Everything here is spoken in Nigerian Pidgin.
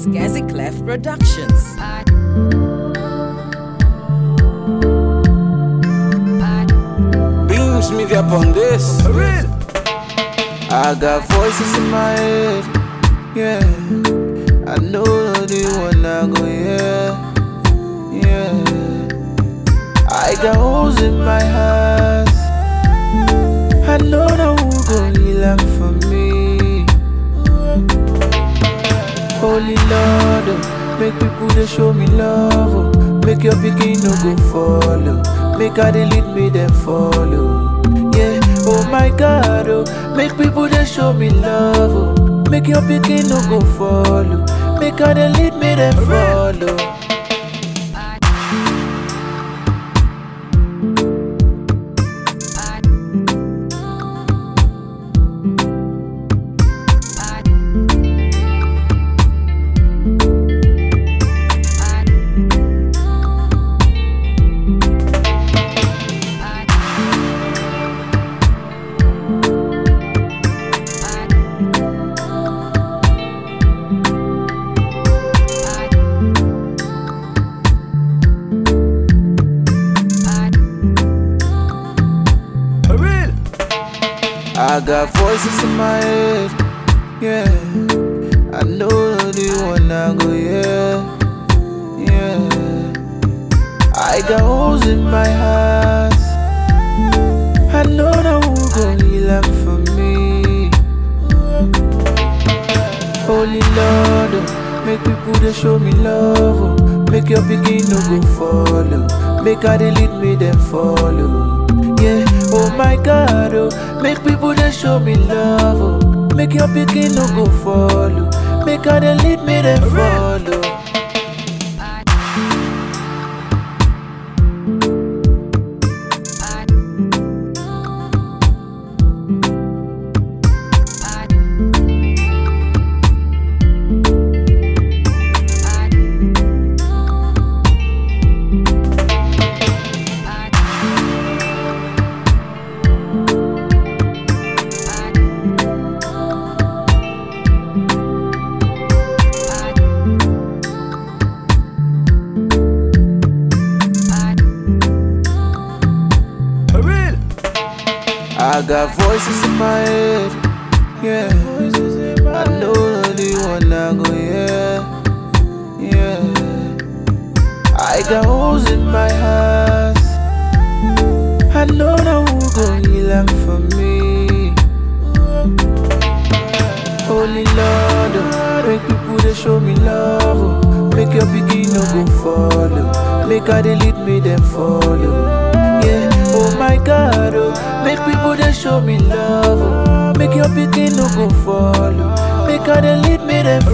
Gazi Clef Productions. Beams me up on this. I got voices in my head, yeah. I know the one I go, yeah, yeah. I got holes in my heart. I know no who go heal am for me. Holy Lord, oh, make people they show me love. Oh. Make your pikin no go follow. Make how they lead me them follow. Yeah, oh my God, oh, make people they show me love. Oh. Make your pikin no go follow. Make how they lead me them follow. I got voices in my head, yeah. I know the one I go, yeah, yeah. I got holes in my heart. I know no who go heal am for me. Holy Lord, oh, make people they show me love. Oh. Make your pikin no go follow. Make how they lead me them follow. Yeah, oh my God, oh, make people they show me love. Oh. Make your pikin no go follow. Make how they lead me them follow. I got voices in my head, yeah. I know the one I go, yeah, yeah. I got holes in my heart. I know no who go heal am for me. Holy Lord, oh, make people they show me love. Oh. Make your pikin no go follow. Make how they lead me them follow. Yeah, oh my God, oh, make people they show me love. Oh. Make your pikin no go follow. Make how they lead me them